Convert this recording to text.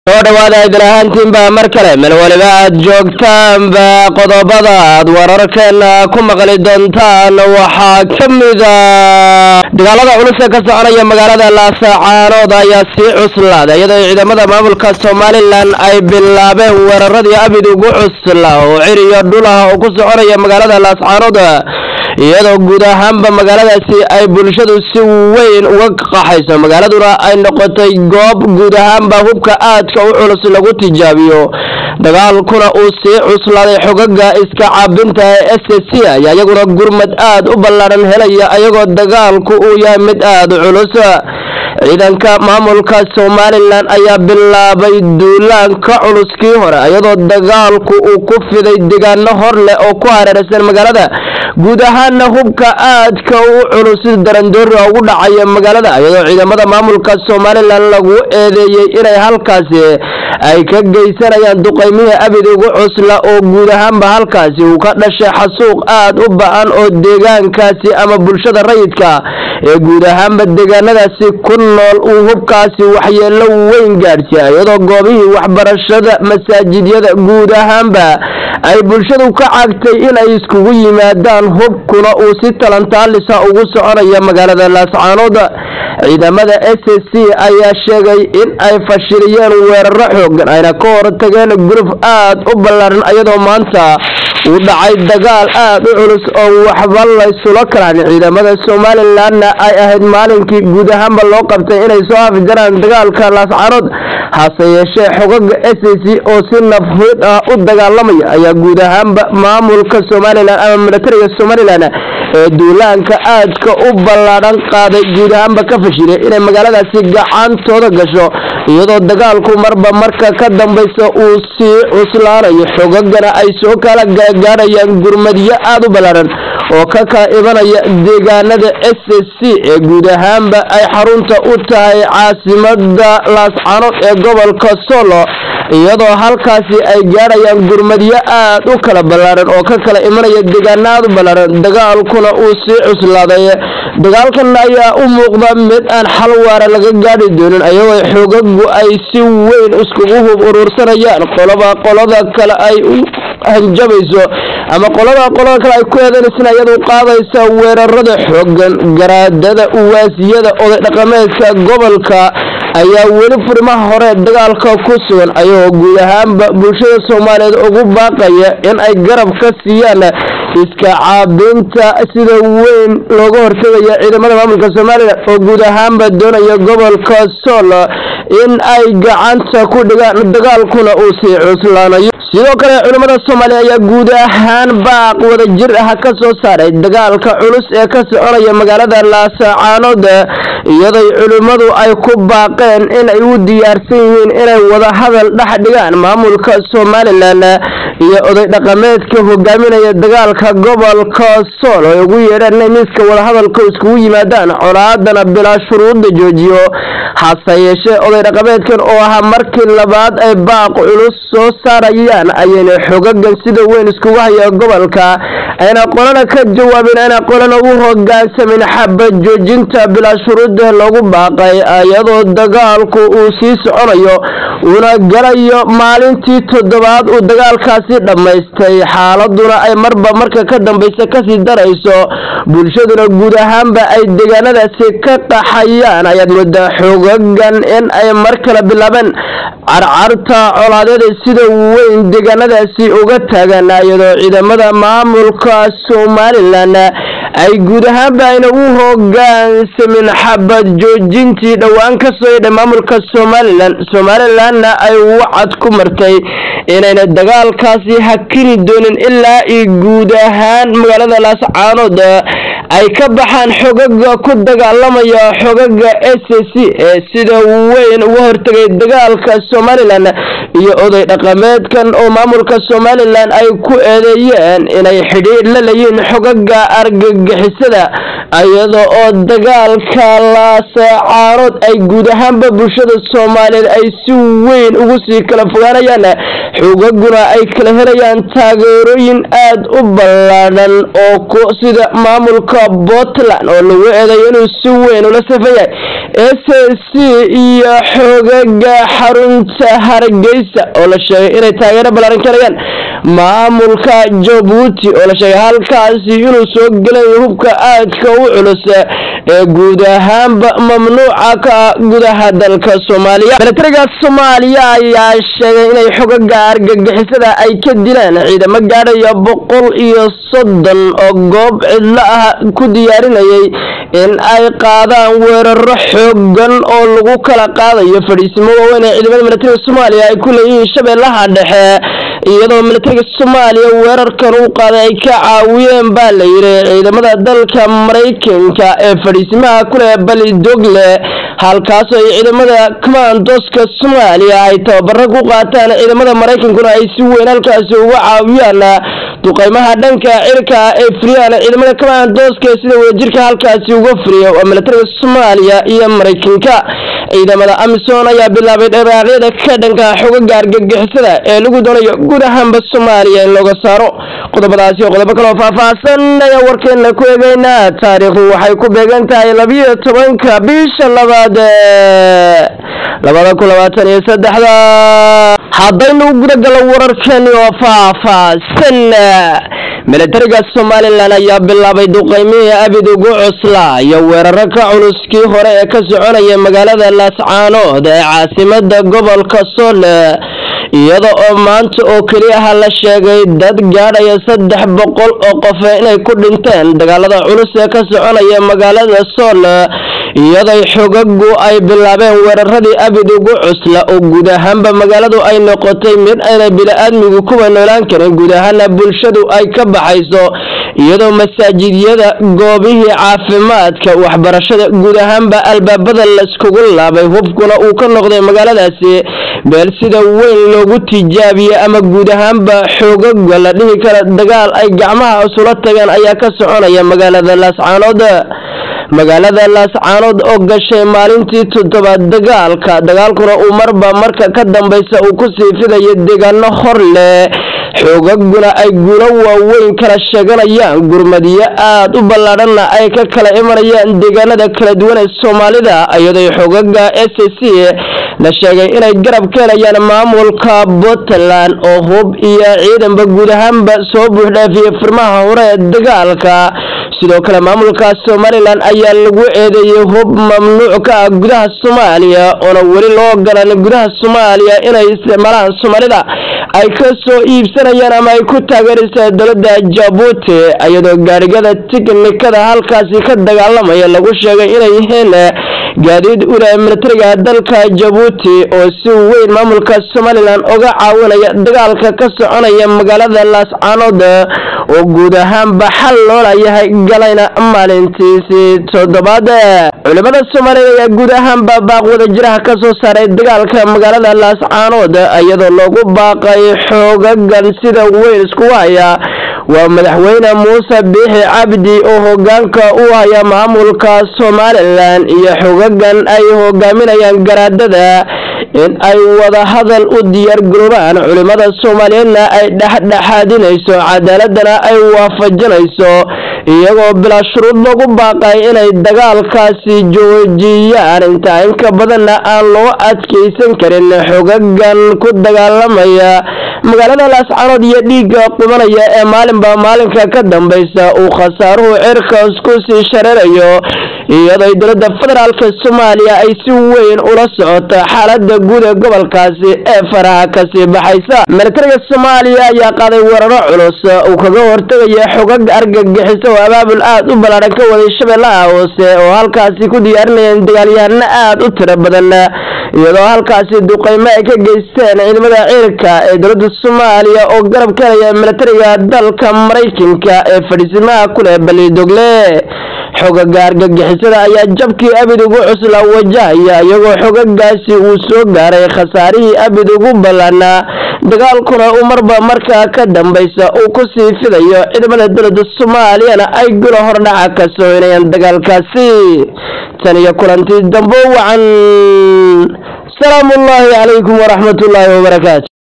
soo dhawaada idin ahaantiinba mar kale meel waliba aad joogtaanba qodobada aad wararkeena ku maqli doontaan waxaa ka mida dagaalada culus ee ka soconaya magaalada laasacaanood ayaa sii cuslaaday iyadoo ciidamada maamulka somalilan ay bilaabeen weeraradii abid ugu cusla oo ciriyo dhulaha oo ku soconaya magaalada laasacaanood iyadoo guud ahaanba magaaladaasi ay bulshadu si weyn uga qaxayso magaaladuna ay noqotay goob guud ahaanba hubka aadka u culus lagu tijaabiyo dagaalkuna uu sii cuslaaday xogaga iska caabinta ee s c ayaa iyaguna gurmad aad u ballaaran helaya iyagoo dagaalku uu yahay mid aad u culus ciidanka maamulka somalilan ayaa bilaabay duulaanka culuskii hore iyadoo dagaalku uu ku fiday deegaano hor leh oo ku hareeraysan magaalada guud ahaana hubka aadka u culus darandoori ugu dhacaya magaalada iyadoo ciidamada maamulka somalilan lagu eedeeyey inay halkaasi ay ka geysanayaan duqeymihii abid ugu cusla oo guud ahaanba halkaasi uu ka dhashay xasuuq aad u ba-an oo deegaankaasi ama bulshada rayidka ee guud ahaanba deegaanadaasi ku nool uu hubkaasi waxyeelo weyn gaadhsiiya iyadoo goobihii waxbarashada masaajidyada guud ahaanba ay bulshadu ka cagtay inay iskugu yimaadaan hubkuna uu si talantaalisa ugu soconaya magaalada laascaanood ciidamada s c ayaa sheegay in ay fashiliyeen weeraro xoogan ayna ka hortageen guruf aad u ballaaran iyadoo maanta uu dhacay dagaal aad u culus oo waxba laysula kalaan ciidamada somalilanna ay ahayd maalinkii guud ahaanba loo qabtay inay soo afjaraan dagaalka laascaanood hase yeeshee xogaga s c oo si nafhid ah u dagaalamaya ayaa guud ahaanba maamulka somalilan ama militariga somalilan ee duulaanka aadka u ballaadhan qaaday guud ahaanba ka fashilay inay magaaladaasi gacantooda gasho iyadoo dagaalku marba marka ka dambaysa uu sii cuslaanayo xogagana ay soo kala gaarayaan gurmadyo aad u ballaaran oo ka kaa ibanaya deegaanada s c ee guud ahaanba ay xarunta u tahay caasimada laascaanood ee gobolka solo iyadoo halkaasi ay gaadhayaan gurmadyo aad u kala ballaaran oo ka kala imanaya deegaano aad u ballaaran dagaalkuna uu sii cuslaaday dagaalkan ayaa u muuqda mid aan xal waara laga gaadhi doonin ayagoo xoogagu ay si weyn iskugu hub urursanayaan qoloba qolada kale ay u hanjabayso ama qolada qolada kale ay ku eedaynaysan iyadu qaadaysa weerarada xoogan garaadada uwaasiyada oday dhaqameedka gobolka ayaa weli furimaha hore dagaalka ku sugan ayagoo guud ahaanba bulshada soomaaliyeed ugu baaqaya in ay garab ka siiyaan iska caabinta sida weyn looga hortegaya ciidamada maamulka somalilan oo guud ahaanba doonaya gobolka sool in ay gacanta ku dhigaan dagaalkuna uu sii cuslaanayo sidoo kale culimmada soomaaliya ayaa guud ahaan baaq wada jir ah ka soo saaray dagaalka culus ee ka soconaya magaalada laasacaanood iyadoy culimmadu ay ku baaqeen inay u diyaarsan yihiin inay wada hadal dhex dhigaan maamulka somalilan iyo oday dhaqameedka hogaaminaya dagaalka gobolka sool ay ugu yeedheen inay miiska wadahadalka iskugu yimaadaan colaadana bilaa shuruudda joojiyo hase yeeshee oday dhaqameedkan oo ahaa markii labaad ay baaq culus soo saarayaan ayayna xogagan sida weyn iskugu haya gobolka ayna qolana ka jawaabin ayna qolana u hogaansamin xaba joojinta bilaa shuruudda loogu baaqay iyadoo dagaalku uu sii soconayo uuna galayo maalintii toddobaad uu dagaalkaasi dhammaystay xaaladuna ay marba marka ka dambaysa kasii darayso bulshaduna guud ahaanba ay deegaanadaasi ka qaxayaan ayaad moodaa xoogagan in ay mar kale bilaabeen carcarta colaadyada sida weyn deegaanadaasi uga taagan iyadoo ciidamada maamulka somalilan ay guud ahaanba ayna u hogaansamin xabad joojintii dhowaan ka soo yidhay maamulka somalilan somalilanna ay wacad ku martay inayna dagaalkaasi hakini doonin ilaa i guud ahaan magaalada laascaanood ay ka baxaan xogaga ku dagaalamaya xogaga s c ee sida weyn uga hortegay dagaalka somalilan iyo oday dhaqameedkan oo maamulka somalilan ay ku eedeeyeen inay xidhiidh la leeyiin xogaga argagixisada iyada oo dagaalka laasacaanood ay guud ahaanba bulshada soomaaliyeed ay si weyn ugu sii kala fogaanayaan xogaguna ay kala helayaan taageerooyin aada u ballaadhan oo sida maamulka puntland oo lagu eedeeyo inuu si weyn ula safan yahay s c iyo xogaga xarunta hargeysa oo la sheegay inay taageero ballaaran karayaan maamulka jabuuti oo la sheegay halkaasi inuu soo gelayo hubka aadka u culus ee guud ahaanba mamnuuca ka gudaha dalka soomaaliya milatariga soomaaliya ayaa sheegay inay xogaga argagixisada ay ka dileen ciidamo gaadhaya boqol iyo soddon oo goob cidlo ah ku diyaarinayay in ay qaadaan weeraro xoogan oo lagu kala qaadayo fadhiisimo waaweyn ee ciidamada milatariga soomaaliya ay ku leeyihiin shabeellaha dhexe iyadoo milatariga soomaaliya weerarkan u qaaday ay ka caawiyeen baa la yidhi ciidamada dalka maraykanka ee fadhiisimaha kuleh balidogle halkaasoo ay ciidamada commandoska soomaaliya ay tababaro ku qaataan ciidamada maraykankuna ay si weyn halkaasi uga caawiyaan duqeymaha dhanka cirka ee firiyaan ciidamada commandoska sida wadajirka halkaasi uga furiya waa milatariga soomaaliya iyo maraykanka ciidamada amisom ayaa bilaabay dharaaqyada ka dhanka xogaga argagixisada ee lagu doonayo guud ahaanba soomaaliya in looga saaro qodobadaasi oo qodobo kaloo faahfaahsan ayaa warkeena ku eegeynaa taariikhdu waxay ku beegan tahay labiyo tobanka bisha labaad labada kun labaatan iyo saddexda haddaynu gudagalo wararkeeni oo faahfaahsan milatariga somalilan ayaa bilaabay duqeymihii abid ugu cuslaa iyo weeraro ka culuskii hore ee ka soconaya magaalada laascaanood ee caasimada gobolka soole iyada oo maanta oo keli ah la sheegay dad gaadhaya saddex boqol oo qof inay ku dhinteen dagaalada culus ee ka soconaya magaalada soole iyaday xogagu ay bilaabeen weeraradii abid ugu cusla oo guud ahaanba magaaladu ay noqotay mid ayna bili-aadmigu kuwa noolaan karin guud ahaana bulshadu ay ka baxayso iyadoo masaajidyada goobihii caafimaadka waxbarashada guud ahaanba albaabada layskugu laabay hubkuna uu ka noqday magaaladaasi meel sida weyn loogu tijaabiyey ama guud ahaanba xoogaga la dhihi kara dagaal ay gacmaha isula tageen ayaa ka soconaya magaalada laascaanood magaalada laascaanood oo gashay maalintii toddobaad dagaalka dagaalkuna uu marba marka ka dambaysa uu ku sii fidayo deegaano hor leh xoogaguna ay guulo waaweyn kala sheeganayaan gurmadiyo aada u ballaadhanna ay ka kala imanayaan deegaanada kala duwan ee soomaalida iyadoo xoogaga s c la sheegay inay garab ka helayaan maamulka puntland oo hub iyo ciidanba guud ahaanba soo buuxdhaafiyey furmaha hore ee dagaalka sidoo kale maamulka somalilan ayaa lagu eedeeyey hub mamnuuc ka ah gudaha soomaaliya oona weli loo ogolaan gudaha soomaaliya inay isticmaalaan soomaalida ay ka soo iibsanayaan ama ay ku taageeraysa dowladda jabuuti iyadoo gaarigada tiknikada halkaasi ka dagaalamaya lagu sheegay inay yihiin gaadiid uleh militariga dalka jabuuti oo si weyn maamulka somalilan uga caawinaya dagaalka ka soconaya magaalada laascaanood oo guud ahaanba xal loolayahay galayna maalintiisii toddobaad culimada soomaaliyeed ayaa guud ahaanba baaq wadajiraha ka soo saaray dagaalka magaalada laascaanood iyadoo loogu baaqay xoogagan sida weyn isku haya waa madaxweyne muuse biixi cabdi oo hogaanka u haya maamulka somalilan iyo xogagan ay hogaaminayaan garaadada in ay wada hadal u diyaar garoobaan culimada soomaaliyeedna ay dhexdhexaadinayso cadaaladana ay waafajinayso iyagoo bilaa shuruud lagu baaqay inay dagaalkaasi joojiyaan intaa inka badanna aan loo adkeysan karin xogagan ku dagaalamaya magaalada laascaanood iyo dhiigga qubanaya ee maalinba maalinka ka dambaysa uu khasaaruhu cirkaas ku sii shareerayo iyadoo dowladda federaalk soomaaliya ay si weyn ula socoto xaalada guud ee gobolkaasi ee faraha kasii baxaysa militariga soomaaliya ayaa qaaday weeraro culus uu kaga hortegaya xogag argagixisa oo abaabul aada u ballaadhan ka waday shabeellaha hoose oo halkaasi ku diyaarinayeen dagaalyahano aada u tiro badan iyadoo halkaasi duqeymo ay ka geysteen ciidamada ciirka ee dowladda soomaaliya oo garab ka helaya militariga dalka maraykanka ee fadhiisimaha kuleh balidogle xogaga argagixisada ayaa jabkii abid ugu cusla wajahaya iyagoo xogagaasi uu soo gaaray khasaarihii abid ugu ballanaa dagaalkuna uu marba markaa ka dambaysa uu kusii fidayo ciidamada dowlada soomaaliyana ay gulo hordhaca ka sooynayaan dagaalkaasi tan iyo kulantii dambo wacan salaamu ullaahi calaykum waraxmat ullaahi wabarakaatu